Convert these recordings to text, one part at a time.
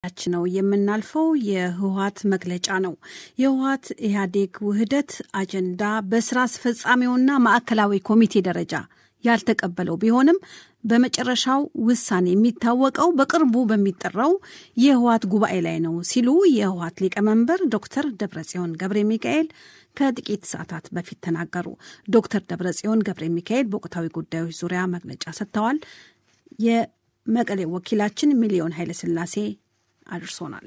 ዘገባችን ነው የምናልፈው። የህወሀት መግለጫ ነው። የህወሀት ኢህአዴግ ውህደት አጀንዳ በስራ አስፈጻሚውና ማዕከላዊ ኮሚቴ ደረጃ ያልተቀበለው ቢሆንም በመጨረሻው ውሳኔ የሚታወቀው በቅርቡ በሚጠራው የህወሀት ጉባኤ ላይ ነው ሲሉ የህወሀት ሊቀመንበር ዶክተር ደብረጽዮን ገብረ ሚካኤል ከጥቂት ሰዓታት በፊት ተናገሩ። ዶክተር ደብረጽዮን ገብረ ሚካኤል በወቅታዊ ጉዳዮች ዙሪያ መግለጫ ሰጥተዋል። የመቀሌ ወኪላችን ሚሊዮን ኃይለስላሴ አድርሶናል።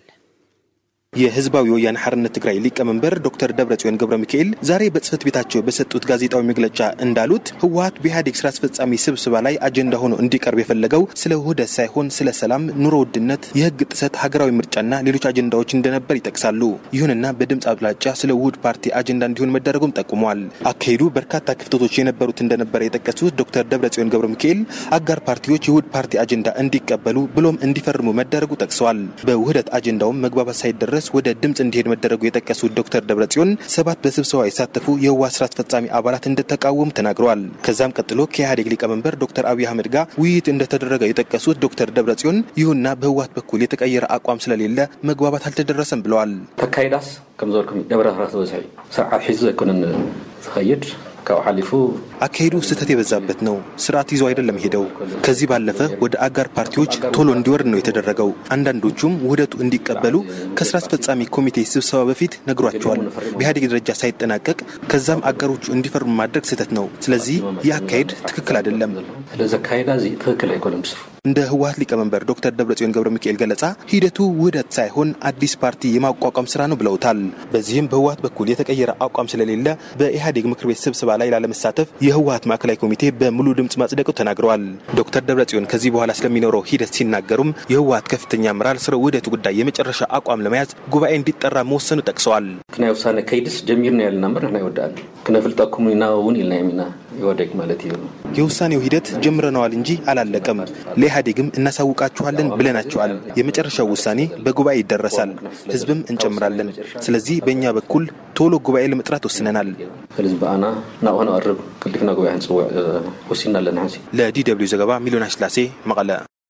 የህዝባዊ ወያነ ሓርነት ትግራይ ሊቀመንበር ዶክተር ደብረጽዮን ገብረ ሚካኤል ዛሬ በጽህፈት ቤታቸው በሰጡት ጋዜጣዊ መግለጫ እንዳሉት ህወሀት በኢህአዴግ ስራ አስፈጻሚ ስብሰባ ላይ አጀንዳ ሆኖ እንዲቀርብ የፈለገው ስለ ውህደት ሳይሆን ስለ ሰላም፣ ኑሮ ውድነት፣ የህግ ጥሰት፣ ሀገራዊ ምርጫና ሌሎች አጀንዳዎች እንደነበር ይጠቅሳሉ። ይሁንና በድምፅ አብላጫ ስለ ውህድ ፓርቲ አጀንዳ እንዲሆን መደረጉም ጠቁመዋል። አካሄዱ በርካታ ክፍተቶች የነበሩት እንደነበረ የጠቀሱት ዶክተር ደብረጽዮን ገብረ ሚካኤል አጋር ፓርቲዎች የውህድ ፓርቲ አጀንዳ እንዲቀበሉ ብሎም እንዲፈርሙ መደረጉ ጠቅሰዋል። በውህደት አጀንዳውም መግባባት ሳይደረስ ወደ ድምፅ እንዲሄድ መደረጉ የጠቀሱት ዶክተር ደብረጽዮን ሰባት በስብሰባ የሳተፉ የህወሓት ስራ አስፈጻሚ አባላት እንደተቃወሙ ተናግረዋል። ከዛም ቀጥሎ ከኢህአዴግ ሊቀመንበር ዶክተር አብይ አህመድ ጋር ውይይት እንደተደረገ የጠቀሱት ዶክተር ደብረጽዮን ይሁንና በህወሓት በኩል የተቀየረ አቋም ስለሌለ መግባባት አልተደረሰም ብለዋል። ተካይዳስ ከም ዝበልኩም ደብረ ዝበዝሐ እዩ ስርዓት ሒዙ ዘይኮነን ዝኸይድ ካብኡ ሓሊፉ አካሄዱ ስህተት የበዛበት ነው። ስርዓት ይዞ አይደለም ሄደው። ከዚህ ባለፈ ወደ አጋር ፓርቲዎች ቶሎ እንዲወርድ ነው የተደረገው። አንዳንዶቹም ውህደቱ እንዲቀበሉ ከስራ አስፈጻሚ ኮሚቴ ስብሰባ በፊት ነግሯቸዋል። በኢህአዴግ ደረጃ ሳይጠናቀቅ ከዛም አጋሮቹ እንዲፈርሙ ማድረግ ስህተት ነው። ስለዚህ ይህ አካሄድ ትክክል አይደለም። ስለዚ አካሄዳ እዚ ትክክል ኣይኮነም ምስሩ እንደ ህወሀት ሊቀመንበር ዶክተር ደብረጽዮን ገብረ ሚካኤል ገለጻ ሂደቱ ውህደት ሳይሆን አዲስ ፓርቲ የማቋቋም ስራ ነው ብለውታል። በዚህም በህወሀት በኩል የተቀየረ አቋም ስለሌለ በኢህአዴግ ምክር ቤት ስብሰባ ላይ ላለመሳተፍ የህወሀት ማዕከላዊ ኮሚቴ በሙሉ ድምፅ ማጽደቁ ተናግረዋል። ዶክተር ደብረጽዮን ከዚህ በኋላ ስለሚኖረው ሂደት ሲናገሩም የህወሀት ከፍተኛ አመራር ስለ ውህደቱ ጉዳይ የመጨረሻ አቋም ለመያዝ ጉባኤ እንዲጠራ መወሰኑ ጠቅሰዋል። ክናይ ውሳነ ከይድስ ጀሚርና ያለና ምር ንሕና ይወዳእና ክነፍልጠኩም ኢና እውን ኢልና የሚና ይወደቅ ማለት እዩ የውሳኔው ሂደት ጀምረነዋል እንጂ አላለቀም። ለኢህአዴግም እናሳውቃችኋለን ብለናቸዋል። የመጨረሻው ውሳኔ በጉባኤ ይደረሳል፣ ህዝብም እንጨምራለን። ስለዚህ በእኛ በኩል ቶሎ ጉባኤ ለመጥራት ወስነናል። ስለዚ በኣና ናብኡ ክንቐርብ ቀልጢፍና ጉባኤ ክንፅውዕ ወሲና ኣለና ሓንሲ ለዲ ደብልዩ ዘገባ ሚሊዮን ስላሴ መቐለ።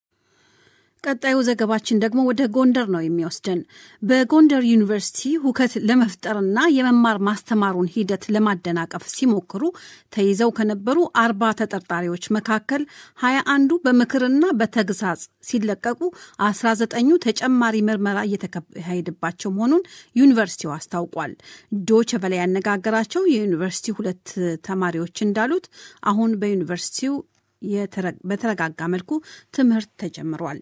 ቀጣዩ ዘገባችን ደግሞ ወደ ጎንደር ነው የሚወስደን። በጎንደር ዩኒቨርሲቲ ሁከት ለመፍጠርና የመማር ማስተማሩን ሂደት ለማደናቀፍ ሲሞክሩ ተይዘው ከነበሩ አርባ ተጠርጣሪዎች መካከል ሀያ አንዱ በምክርና በተግሳጽ ሲለቀቁ አስራ ዘጠኙ ተጨማሪ ምርመራ እየተካሄደባቸው መሆኑን ዩኒቨርሲቲው አስታውቋል። ዶቸ በላይ ያነጋገራቸው የዩኒቨርሲቲ ሁለት ተማሪዎች እንዳሉት አሁን በዩኒቨርሲቲው በተረጋጋ መልኩ ትምህርት ተጀምሯል።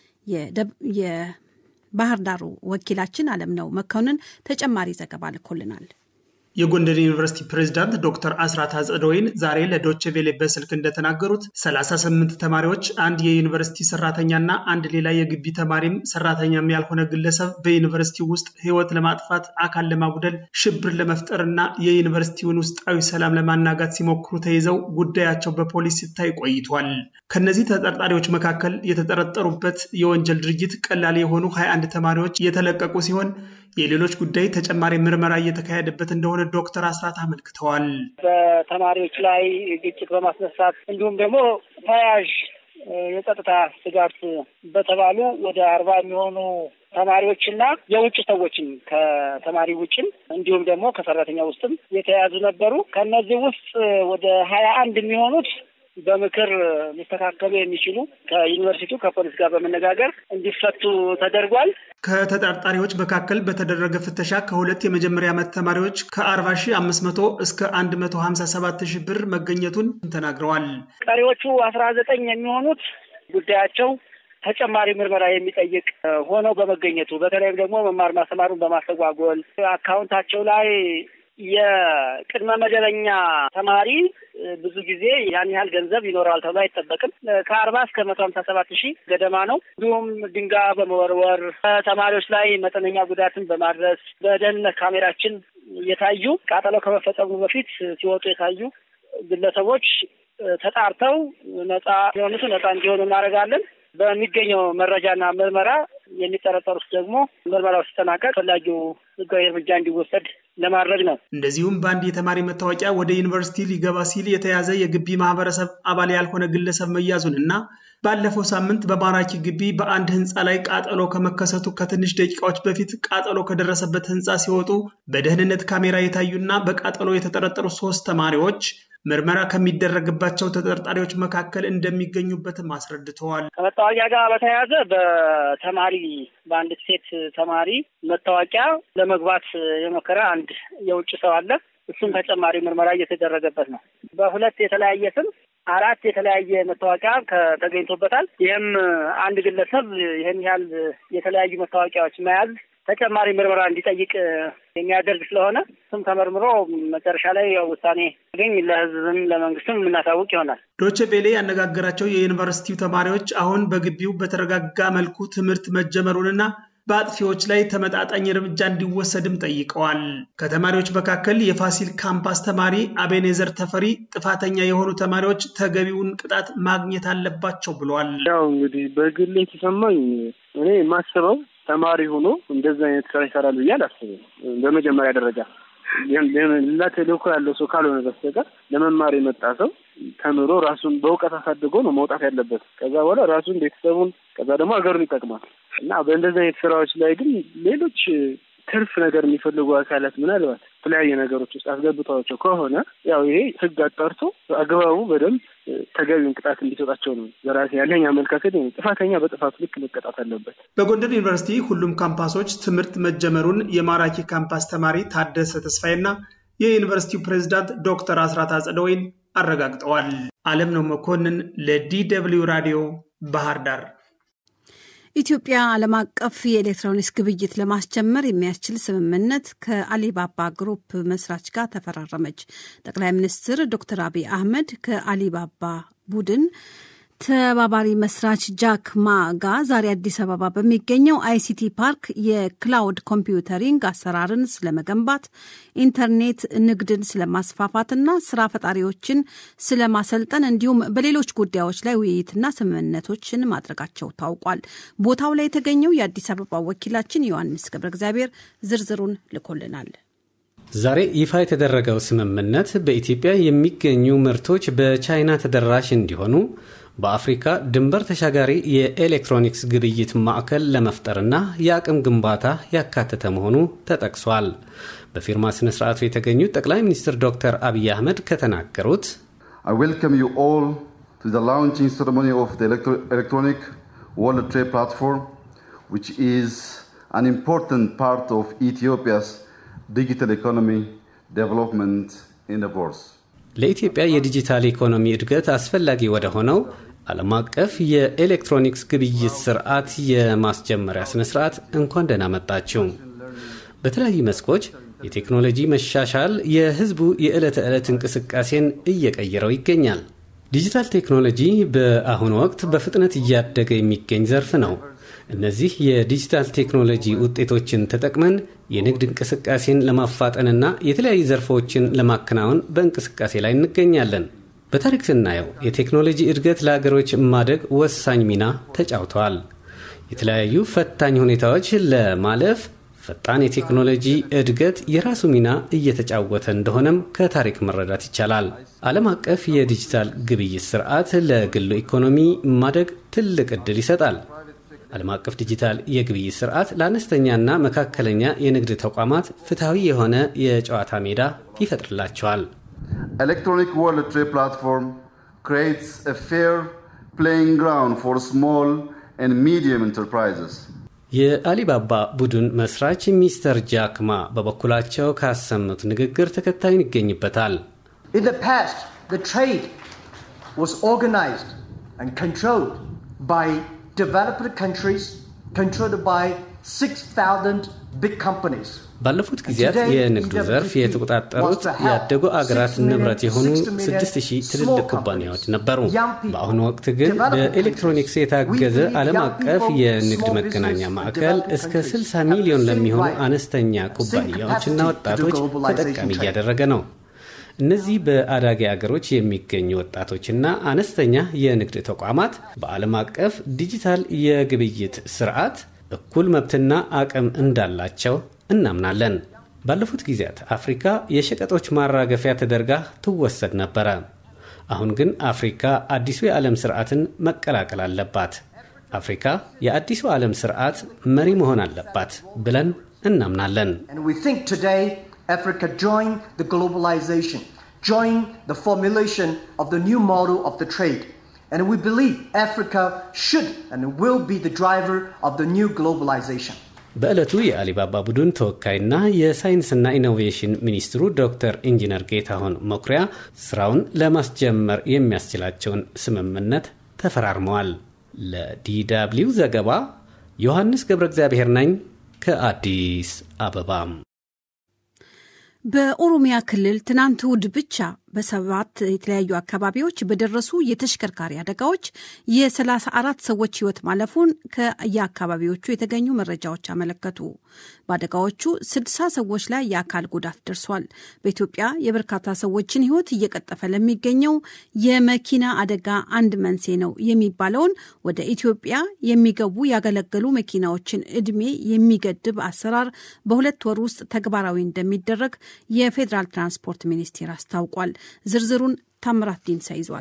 የባህር ዳሩ ወኪላችን አለም ነው መኮንን ተጨማሪ ዘገባ ልኮልናል። የጎንደር ዩኒቨርሲቲ ፕሬዝዳንት ዶክተር አስራት አጽደወይን ዛሬ ለዶቼ ቬሌ በስልክ እንደተናገሩት 38 ተማሪዎች፣ አንድ የዩኒቨርሲቲ ሰራተኛና አንድ ሌላ የግቢ ተማሪም ሰራተኛም ያልሆነ ግለሰብ በዩኒቨርሲቲ ውስጥ ሕይወት ለማጥፋት አካል ለማጉደል ሽብር ለመፍጠርና የዩኒቨርሲቲውን ውስጣዊ ሰላም ለማናጋት ሲሞክሩ ተይዘው ጉዳያቸው በፖሊስ ሲታይ ቆይቷል። ከነዚህ ተጠርጣሪዎች መካከል የተጠረጠሩበት የወንጀል ድርጊት ቀላል የሆኑ 21 ተማሪዎች የተለቀቁ ሲሆን የሌሎች ጉዳይ ተጨማሪ ምርመራ እየተካሄደበት እንደሆነ ዶክተር አስራት አመልክተዋል። በተማሪዎች ላይ ግጭት በማስነሳት እንዲሁም ደግሞ ተያያዥ የጸጥታ ስጋት በተባሉ ወደ አርባ የሚሆኑ ተማሪዎችና የውጭ ሰዎችም ከተማሪ ውጭም እንዲሁም ደግሞ ከሰራተኛ ውስጥም የተያዙ ነበሩ። ከእነዚህ ውስጥ ወደ ሀያ አንድ የሚሆኑት በምክር ሊስተካከሉ የሚችሉ ከዩኒቨርሲቲው ከፖሊስ ጋር በመነጋገር እንዲፈቱ ተደርጓል። ከተጠርጣሪዎች መካከል በተደረገ ፍተሻ ከሁለት የመጀመሪያ ዓመት ተማሪዎች ከአርባ ሺህ አምስት መቶ እስከ አንድ መቶ ሀምሳ ሰባት ሺህ ብር መገኘቱን ተናግረዋል። ቀሪዎቹ አስራ ዘጠኝ የሚሆኑት ጉዳያቸው ተጨማሪ ምርመራ የሚጠይቅ ሆነው በመገኘቱ በተለይም ደግሞ መማር ማስተማሩን በማስተጓጎል አካውንታቸው ላይ የቅድመ መደበኛ ተማሪ ብዙ ጊዜ ያን ያህል ገንዘብ ይኖረዋል ተብሎ አይጠበቅም። ከአርባ እስከ መቶ ሀምሳ ሰባት ሺህ ገደማ ነው። እንዲሁም ድንጋይ በመወርወር ተማሪዎች ላይ መጠነኛ ጉዳትን በማድረስ በደህንነት ካሜራችን የታዩ ቃጠሎ ከመፈጸሙ በፊት ሲወጡ የታዩ ግለሰቦች ተጣርተው ነጻ የሆኑት ነጻ እንዲሆኑ እናደርጋለን። በሚገኘው መረጃና ምርመራ የሚጠረጠሩት ደግሞ ምርመራው ሲጠናቀቅ ፈላጊው ሕጋዊ እርምጃ እንዲወሰድ ለማድረግ ነው። እንደዚሁም በአንድ የተማሪ መታወቂያ ወደ ዩኒቨርሲቲ ሊገባ ሲል የተያዘ የግቢ ማህበረሰብ አባል ያልሆነ ግለሰብ መያዙን እና ባለፈው ሳምንት በማራኪ ግቢ በአንድ ህንፃ ላይ ቃጠሎ ከመከሰቱ ከትንሽ ደቂቃዎች በፊት ቃጠሎ ከደረሰበት ህንፃ ሲወጡ በደህንነት ካሜራ የታዩና በቃጠሎ የተጠረጠሩ ሶስት ተማሪዎች ምርመራ ከሚደረግባቸው ተጠርጣሪዎች መካከል እንደሚገኙበትም አስረድተዋል። ከመታወቂያ ጋር በተያያዘ በተማሪ በአንድ ሴት ተማሪ መታወቂያ ለመግባት የሞከረ አንድ የውጭ ሰው አለ። እሱም ተጨማሪ ምርመራ እየተደረገበት ነው። በሁለት የተለያየ ስም አራት የተለያየ መታወቂያ ተገኝቶበታል። ይህም አንድ ግለሰብ ይህን ያህል የተለያዩ መታወቂያዎች መያዝ ተጨማሪ ምርመራ እንዲጠይቅ የሚያደርግ ስለሆነ ስም ተመርምሮ መጨረሻ ላይ ውሳኔ ገኝ ለህዝብም ለመንግስትም የምናሳውቅ ይሆናል። ዶቼ ቬሌ ያነጋገራቸው የዩኒቨርሲቲው ተማሪዎች አሁን በግቢው በተረጋጋ መልኩ ትምህርት መጀመሩንና በአጥፊዎች ላይ ተመጣጣኝ እርምጃ እንዲወሰድም ጠይቀዋል። ከተማሪዎች መካከል የፋሲል ካምፓስ ተማሪ አቤኔዘር ተፈሪ ጥፋተኛ የሆኑ ተማሪዎች ተገቢውን ቅጣት ማግኘት አለባቸው ብለዋል። ያው እንግዲህ በግሌ የተሰማኝ እኔ የማስበው ተማሪ ሆኖ እንደዚህ አይነት ስራ ይሰራል ብዬ አላስብም። በመጀመሪያ ደረጃ ሌላ ተልእኮ ያለው ሰው ካልሆነ በስተቀር ለመማር የመጣ ሰው ተምሮ ራሱን በእውቀት አሳድጎ ነው መውጣት ያለበት። ከዛ በኋላ ራሱን፣ ቤተሰቡን፣ ከዛ ደግሞ ሀገሩን ይጠቅማል እና በእንደዚህ አይነት ስራዎች ላይ ግን ሌሎች ትርፍ ነገር የሚፈልጉ አካላት ምናልባት የተለያየ ነገሮች ውስጥ አስገብተዋቸው ከሆነ ያው ይሄ ህግ አጣርቶ አግባቡ በደንብ ተገቢውን ቅጣት እንዲሰጣቸው ነው በራሴ ያለኝ አመለካከት። ጥፋተኛ በጥፋቱ ልክ መቀጣት አለበት። በጎንደር ዩኒቨርሲቲ ሁሉም ካምፓሶች ትምህርት መጀመሩን የማራኪ ካምፓስ ተማሪ ታደሰ ተስፋዬና የዩኒቨርሲቲው ፕሬዝዳንት ዶክተር አስራት አጸደወይን አረጋግጠዋል። አለም ነው መኮንን ለዲ ደብልዩ ራዲዮ ባህር ዳር። ኢትዮጵያ ዓለም አቀፍ የኤሌክትሮኒክስ ግብይት ለማስጀመር የሚያስችል ስምምነት ከአሊባባ ግሩፕ መስራች ጋር ተፈራረመች። ጠቅላይ ሚኒስትር ዶክተር አብይ አህመድ ከአሊባባ ቡድን ተባባሪ መስራች ጃክ ማ ጋር ዛሬ አዲስ አበባ በሚገኘው አይሲቲ ፓርክ የክላውድ ኮምፒውተሪንግ አሰራርን ስለመገንባት፣ ኢንተርኔት ንግድን ስለማስፋፋትና ስራ ፈጣሪዎችን ስለማሰልጠን እንዲሁም በሌሎች ጉዳዮች ላይ ውይይትና ስምምነቶችን ማድረጋቸው ታውቋል። ቦታው ላይ የተገኘው የአዲስ አበባ ወኪላችን ዮሐንስ ገብረ እግዚአብሔር ዝርዝሩን ልኮልናል። ዛሬ ይፋ የተደረገው ስምምነት በኢትዮጵያ የሚገኙ ምርቶች በቻይና ተደራሽ እንዲሆኑ በአፍሪካ ድንበር ተሻጋሪ የኤሌክትሮኒክስ ግብይት ማዕከል ለመፍጠርና የአቅም ግንባታ ያካተተ መሆኑ ተጠቅሷል። በፊርማ ስነ ስርዓቱ የተገኙት ጠቅላይ ሚኒስትር ዶክተር አብይ አህመድ ከተናገሩት I welcome you all to the launching ceremony of the Electronic World Trade Platform, which is an important part of Ethiopia's digital economy development endeavors. ለኢትዮጵያ የዲጂታል ኢኮኖሚ እድገት አስፈላጊ ወደ ሆነው ዓለም አቀፍ የኤሌክትሮኒክስ ግብይት ስርዓት የማስጀመሪያ ስነ ስርዓት እንኳን ደህና መጣችሁ። በተለያዩ መስኮች የቴክኖሎጂ መሻሻል የሕዝቡ የዕለት ተዕለት እንቅስቃሴን እየቀየረው ይገኛል። ዲጂታል ቴክኖሎጂ በአሁኑ ወቅት በፍጥነት እያደገ የሚገኝ ዘርፍ ነው። እነዚህ የዲጂታል ቴክኖሎጂ ውጤቶችን ተጠቅመን የንግድ እንቅስቃሴን ለማፋጠንና የተለያዩ ዘርፎችን ለማከናወን በእንቅስቃሴ ላይ እንገኛለን። በታሪክ ስናየው የቴክኖሎጂ እድገት ለሀገሮች ማደግ ወሳኝ ሚና ተጫውተዋል። የተለያዩ ፈታኝ ሁኔታዎች ለማለፍ ፈጣን የቴክኖሎጂ እድገት የራሱ ሚና እየተጫወተ እንደሆነም ከታሪክ መረዳት ይቻላል። ዓለም አቀፍ የዲጂታል ግብይት ስርዓት ለግሉ ኢኮኖሚ ማደግ ትልቅ ዕድል ይሰጣል። ዓለም አቀፍ ዲጂታል የግብይት ስርዓት ለአነስተኛና መካከለኛ የንግድ ተቋማት ፍትሐዊ የሆነ የጨዋታ ሜዳ ይፈጥርላቸዋል። Electronic World Trade Platform creates a fair playing ground for small and medium enterprises. የአሊባባ ቡድን መስራች ሚስተር ጃክማ በበኩላቸው ካሰሙት ንግግር ተከታዩን ይገኝበታል። In the past, the trade was organized and controlled by developed countries, controlled by 6,000 big companies. ባለፉት ጊዜያት የንግዱ ዘርፍ የተቆጣጠሩት ያደጉ አገራት ንብረት የሆኑ 6000 ትልልቅ ኩባንያዎች ነበሩ። በአሁኑ ወቅት ግን በኤሌክትሮኒክስ የታገዘ ዓለም አቀፍ የንግድ መገናኛ ማዕከል እስከ 60 ሚሊዮን ለሚሆኑ አነስተኛ ኩባንያዎችና ወጣቶች ተጠቃሚ እያደረገ ነው። እነዚህ በአዳጊ አገሮች የሚገኙ ወጣቶችና አነስተኛ የንግድ ተቋማት በዓለም አቀፍ ዲጂታል የግብይት ስርዓት እኩል መብትና አቅም እንዳላቸው እናምናለን። ባለፉት ጊዜያት አፍሪካ የሸቀጦች ማራገፊያ ተደርጋ ትወሰድ ነበረ። አሁን ግን አፍሪካ አዲሱ የዓለም ስርዓትን መቀላቀል አለባት። አፍሪካ የአዲሱ ዓለም ስርዓት መሪ መሆን አለባት ብለን እናምናለን። Africa join the globalization, join the formulation of the new model of the trade. And we believe Africa should and will be the driver of the new globalization. በዕለቱ የአሊባባ ቡድን ተወካይና የሳይንስና ኢኖቬሽን ሚኒስትሩ ዶክተር ኢንጂነር ጌታሁን መኩሪያ ስራውን ለማስጀመር የሚያስችላቸውን ስምምነት ተፈራርመዋል። ለዲደብሊው ዘገባ ዮሐንስ ገብረ እግዚአብሔር ነኝ ከአዲስ አበባም በኦሮሚያ ክልል ትናንት እሁድ ብቻ በሰባት የተለያዩ አካባቢዎች በደረሱ የተሽከርካሪ አደጋዎች የ34 ሰዎች ሕይወት ማለፉን ከየአካባቢዎቹ የተገኙ መረጃዎች አመለከቱ። በአደጋዎቹ 60 ሰዎች ላይ የአካል ጉዳት ደርሷል። በኢትዮጵያ የበርካታ ሰዎችን ሕይወት እየቀጠፈ ለሚገኘው የመኪና አደጋ አንድ መንስኤ ነው የሚባለውን ወደ ኢትዮጵያ የሚገቡ ያገለገሉ መኪናዎችን ዕድሜ የሚገድብ አሰራር በሁለት ወር ውስጥ ተግባራዊ እንደሚደረግ የፌዴራል ትራንስፖርት ሚኒስቴር አስታውቋል። ዝርዝሩን ታምራት ዲንሳ ይዟል።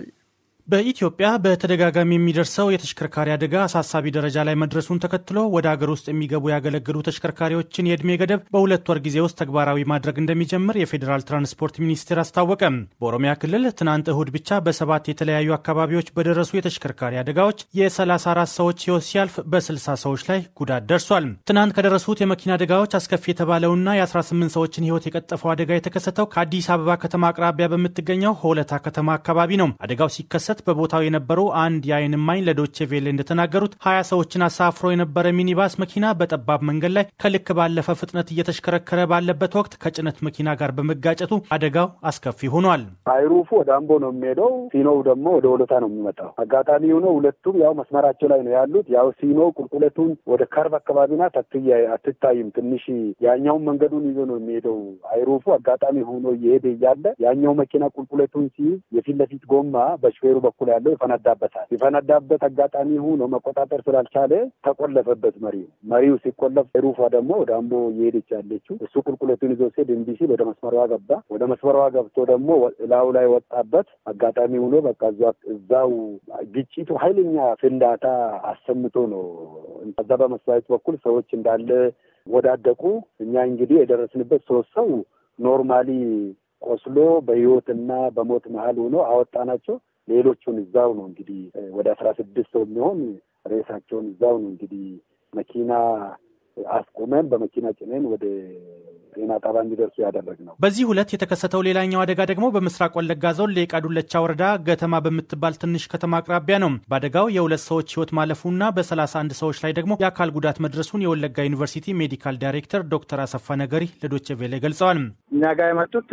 በኢትዮጵያ በተደጋጋሚ የሚደርሰው የተሽከርካሪ አደጋ አሳሳቢ ደረጃ ላይ መድረሱን ተከትሎ ወደ አገር ውስጥ የሚገቡ ያገለገሉ ተሽከርካሪዎችን የዕድሜ ገደብ በሁለት ወር ጊዜ ውስጥ ተግባራዊ ማድረግ እንደሚጀምር የፌዴራል ትራንስፖርት ሚኒስቴር አስታወቀ። በኦሮሚያ ክልል ትናንት እሁድ ብቻ በሰባት የተለያዩ አካባቢዎች በደረሱ የተሽከርካሪ አደጋዎች የ34 ሰዎች ሕይወት ሲያልፍ በ60 ሰዎች ላይ ጉዳት ደርሷል። ትናንት ከደረሱት የመኪና አደጋዎች አስከፊ የተባለውና የ18 ሰዎችን ሕይወት የቀጠፈው አደጋ የተከሰተው ከአዲስ አበባ ከተማ አቅራቢያ በምትገኘው ሆለታ ከተማ አካባቢ ነው። አደጋው ሲከሰት በቦታው የነበሩ አንድ የዓይን እማኝ ለዶቼ ቬሌ እንደተናገሩት ሀያ ሰዎችን አሳፍሮ የነበረ ሚኒባስ መኪና በጠባብ መንገድ ላይ ከልክ ባለፈ ፍጥነት እየተሽከረከረ ባለበት ወቅት ከጭነት መኪና ጋር በመጋጨቱ አደጋው አስከፊ ሆኗል። አይሩፉ ወደ አምቦ ነው የሚሄደው፣ ሲኖው ደግሞ ወደ ወሎታ ነው የሚመጣው። አጋጣሚ ሆኖ ሁለቱም ያው መስመራቸው ላይ ነው ያሉት። ያው ሲኖ ቁልቁለቱን ወደ ከርብ አካባቢ ናት፣ አትታይም። ትንሽ ያኛውን መንገዱን ይዞ ነው የሚሄደው። አይሩፉ አጋጣሚ ሆኖ እየሄደ እያለ ያኛው መኪና ቁልቁለቱን ሲይዝ የፊት ለፊት ጎማ በሹፌሩ በኩል ያለው ይፈነዳበታል። የፈነዳበት አጋጣሚ ሆኖ መቆጣጠር ስላልቻለ ተቆለፈበት መሪው። መሪው ሲቆለፍ ሩፏ ደግሞ ወደ አምቦ እየሄደች ያለችው እሱ ቁልቁለቱን ይዞ ሲሄድ እምቢ ሲል ወደ መስመሯ ገባ። ወደ መስመሯ ገብቶ ደግሞ ላዩ ላይ ወጣበት። አጋጣሚ ሆኖ በቃ እዛው ግጭቱ ኃይለኛ ፍንዳታ አሰምቶ ነው። ከዛ በመስዋዕት በኩል ሰዎች እንዳለ ወዳደቁ። እኛ እንግዲህ የደረስንበት ሶስት ሰው ኖርማሊ ቆስሎ በህይወትና በሞት መሀል ሆኖ አወጣናቸው። ሌሎቹን እዛው ነው እንግዲህ ወደ አስራ ስድስት ሰው የሚሆን ሬሳቸውን እዛው ነው እንግዲህ መኪና አስቁመን በመኪና ጭነን ወደ ጤና ጣቢያ እንዲደርሱ ያደረግ ነው። በዚህ ሁለት የተከሰተው ሌላኛው አደጋ ደግሞ በምስራቅ ወለጋ ዞን ሌቃ ዱለቻ ወረዳ ገተማ በምትባል ትንሽ ከተማ አቅራቢያ ነው። በአደጋው የሁለት ሰዎች ህይወት ማለፉና በሰላሳ አንድ ሰዎች ላይ ደግሞ የአካል ጉዳት መድረሱን የወለጋ ዩኒቨርሲቲ ሜዲካል ዳይሬክተር ዶክተር አሰፋ ነገሪ ለዶቼ ቬሌ ገልጸዋል። እኛ ጋር የመጡት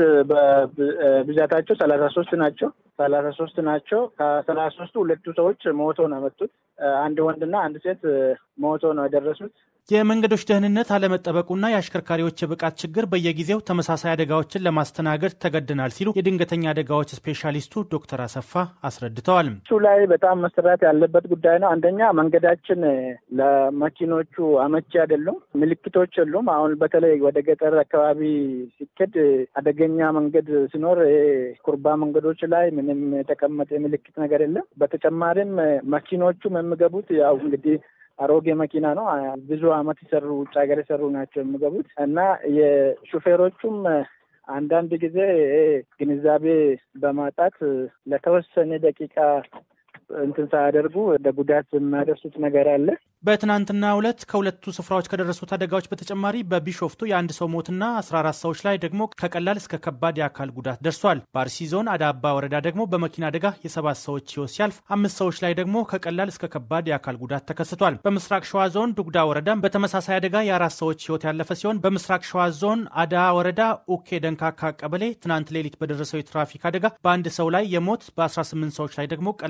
በብዛታቸው ሰላሳ ሶስት ናቸው። ሰላሳ ሶስት ናቸው። ከሰላሳ ሶስቱ ሁለቱ ሰዎች ሞቶ ነው የመጡት። አንድ ወንድና አንድ ሴት ሞቶ ነው የደረሱት። የመንገዶች ደህንነት አለመጠበቁና የአሽከርካሪዎች የብቃት ችግር በየጊዜው ተመሳሳይ አደጋዎችን ለማስተናገድ ተገድናል ሲሉ የድንገተኛ አደጋዎች ስፔሻሊስቱ ዶክተር አሰፋ አስረድተዋል። እሱ ላይ በጣም መሰራት ያለበት ጉዳይ ነው። አንደኛ መንገዳችን ለመኪኖቹ አመቺ አይደሉም፣ ምልክቶች የሉም። አሁን በተለይ ወደ ገጠር አካባቢ ሲኬድ አደገኛ መንገድ ሲኖር ኩርባ መንገዶች ላይ ምንም የተቀመጠ ምልክት ነገር የለም። በተጨማሪም መኪኖቹም የሚገቡት ያው እንግዲህ አሮጌ መኪና ነው። ብዙ አመት የሰሩ ውጭ ሀገር የሰሩ ናቸው የሚገቡት እና የሹፌሮቹም አንዳንድ ጊዜ ግንዛቤ በማጣት ለተወሰነ ደቂቃ እንትን ሳያደርጉ ወደ ጉዳት የሚያደርሱት ነገር አለ። በትናንትና ሁለት ከሁለቱ ስፍራዎች ከደረሱት አደጋዎች በተጨማሪ በቢሾፍቱ የአንድ ሰው ሞትና 14 ሰዎች ላይ ደግሞ ከቀላል እስከ ከባድ የአካል ጉዳት ደርሷል። በአርሲ ዞን አዳባ ወረዳ ደግሞ በመኪና አደጋ የሰባት ሰዎች ህይወት ሲያልፍ አምስት ሰዎች ላይ ደግሞ ከቀላል እስከ ከባድ የአካል ጉዳት ተከስቷል። በምስራቅ ሸዋ ዞን ዱጉዳ ወረዳ በተመሳሳይ አደጋ የአራት ሰዎች ህይወት ያለፈ ሲሆን በምስራቅ ሸዋ ዞን አዳ ወረዳ ኡኬ ደንካካ ቀበሌ ትናንት ሌሊት በደረሰው የትራፊክ አደጋ በአንድ ሰው ላይ የሞት በ18 ሰዎች ላይ ደግሞ ቀላልና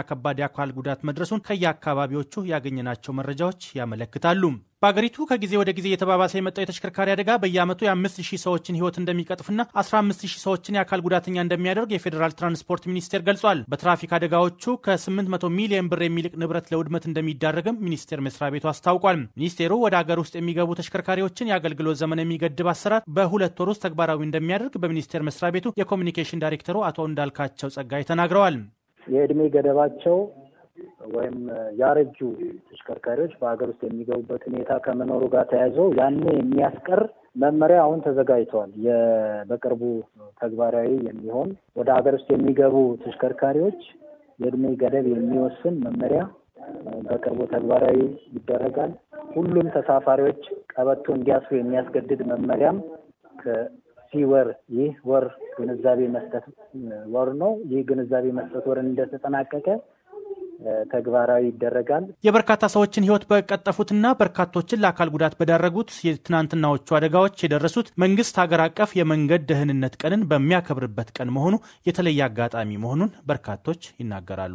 ከባድ የአካል ጉዳት መድረሱን ከየአካባቢዎቹ ያገኘናቸው መረጃዎች ያመለክታሉ። በአገሪቱ ከጊዜ ወደ ጊዜ እየተባባሰ የመጣው የተሽከርካሪ አደጋ በየዓመቱ የአምስት ሺህ ሰዎችን ሕይወት እንደሚቀጥፍና 15 ሺህ ሰዎችን የአካል ጉዳተኛ እንደሚያደርግ የፌዴራል ትራንስፖርት ሚኒስቴር ገልጿል። በትራፊክ አደጋዎቹ ከ800 ሚሊዮን ብር የሚልቅ ንብረት ለውድመት እንደሚዳረግም ሚኒስቴር መስሪያ ቤቱ አስታውቋል። ሚኒስቴሩ ወደ አገር ውስጥ የሚገቡ ተሽከርካሪዎችን የአገልግሎት ዘመን የሚገድብ አሰራር በሁለት ወር ውስጥ ተግባራዊ እንደሚያደርግ በሚኒስቴር መስሪያ ቤቱ የኮሚኒኬሽን ዳይሬክተሩ አቶ እንዳልካቸው ጸጋይ ተናግረዋል። የዕድሜ ገደባቸው ወይም ያረጁ ተሽከርካሪዎች በሀገር ውስጥ የሚገቡበት ሁኔታ ከመኖሩ ጋር ተያይዘው ያን የሚያስቀር መመሪያ አሁን ተዘጋጅተዋል። በቅርቡ ተግባራዊ የሚሆን ወደ ሀገር ውስጥ የሚገቡ ተሽከርካሪዎች የእድሜ ገደብ የሚወስን መመሪያ በቅርቡ ተግባራዊ ይደረጋል። ሁሉም ተሳፋሪዎች ቀበቶ እንዲያስሩ የሚያስገድድ መመሪያም ከዚህ ወር ይህ ወር ግንዛቤ መስጠት ወር ነው። ይህ ግንዛቤ መስጠት ወር እንደተጠናቀቀ ተግባራዊ ይደረጋል። የበርካታ ሰዎችን ሕይወት በቀጠፉትና በርካቶችን ለአካል ጉዳት በዳረጉት የትናንትናዎቹ አደጋዎች የደረሱት መንግስት ሀገር አቀፍ የመንገድ ደህንነት ቀንን በሚያከብርበት ቀን መሆኑ የተለየ አጋጣሚ መሆኑን በርካቶች ይናገራሉ።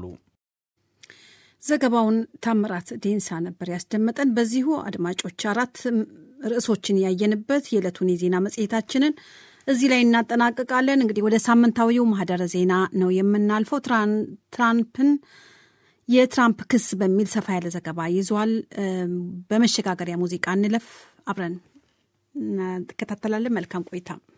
ዘገባውን ታምራት ዴንሳ ነበር ያስደመጠን። በዚሁ አድማጮች አራት ርዕሶችን ያየንበት የዕለቱን የዜና መጽሔታችንን እዚህ ላይ እናጠናቅቃለን። እንግዲህ ወደ ሳምንታዊው ማህደረ ዜና ነው የምናልፈው። ትራምፕን የትራምፕ ክስ በሚል ሰፋ ያለ ዘገባ ይዟል። በመሸጋገሪያ ሙዚቃ እንለፍ፣ አብረን እንከታተላለን። መልካም ቆይታ